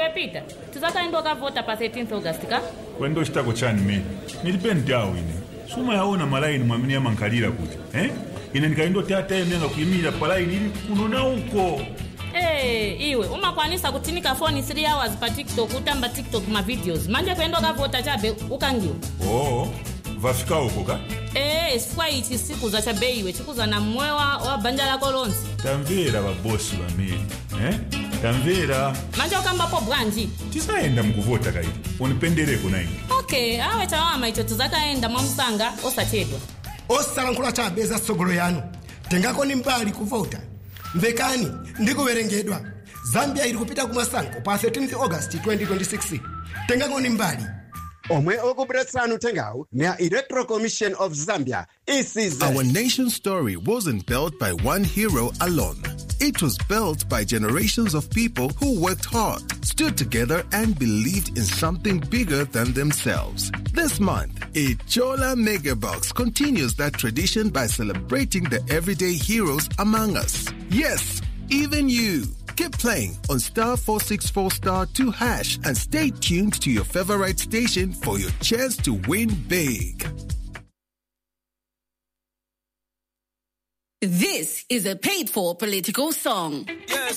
iwe peter tizakaenda ukavhota pa 13 august ka kwendo chitako chani mene nilipe ntawu ine sumayaona malaini mwamene yamankalira kuti eh? ine ndikaindoti atayemenga kuyimirira palaini ili kuno na uko Hey, iwe umakwanisa kutinika foni 3 hours pa tiktok utamba tiktok ma videos manje kuenda ukavhota chabe ukangiwa oo vafika uko ka ee chifukwa ichi sikuza chabe iwe chikuza na mmoyo wa, wa banja lako lonse tamvera vabosi vamene eh? tamvera manje ukambapo bwanji tisayenda mukuvota kaiti unipendereko na ine okay awe chawama icho tizakaenda mwamsanga osachedwa osalankhula chabe za tsogolo yanu tengakoni mbali kuvota mvekani ndikuwerengedwa zambia ili kupita kumasankho pa 13 august 2026 tengakoni mbali omwe okubweretsani uthengawu ndi a electoral commission of zambia ecz Our nation's story wasn't built by one hero alone. It was built by generations of people who worked hard, stood together, and believed in something bigger than themselves. This month, Ichola Megabox continues that tradition by celebrating the everyday heroes among us. Yes, even you. Keep playing on star 464 star 2 hash and stay tuned to your favorite station for your chance to win big. This is a paid for political song.